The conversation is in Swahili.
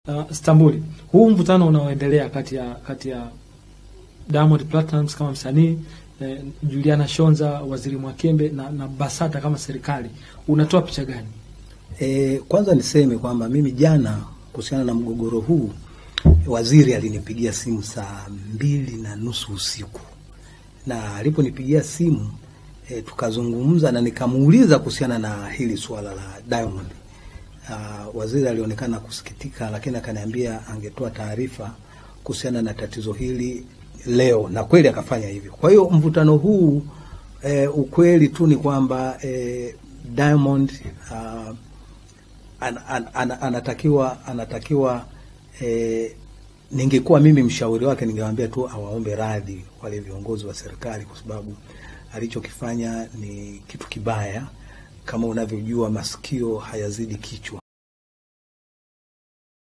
Uh, Stambuli, huu mvutano unaoendelea kati ya kati ya Diamond Platnumz kama msanii eh, Juliana Shonza, Waziri Mwakembe na, na Basata kama serikali unatoa picha gani? E, kwanza niseme kwamba mimi jana kuhusiana na mgogoro huu waziri alinipigia simu saa mbili na nusu usiku, na aliponipigia simu e, tukazungumza na nikamuuliza kuhusiana na hili suala la Diamond. Uh, waziri alionekana kusikitika, lakini akaniambia angetoa taarifa kuhusiana na tatizo hili leo, na kweli akafanya hivyo. Kwa hiyo mvutano huu e, ukweli tu ni kwamba e, Diamond uh, an, an, an, anatakiwa anatakiwa e, ningekuwa mimi mshauri wake ningewaambia tu awaombe radhi wale viongozi wa serikali, kwa sababu alichokifanya ni kitu kibaya. Kama unavyojua masikio hayazidi kichwa.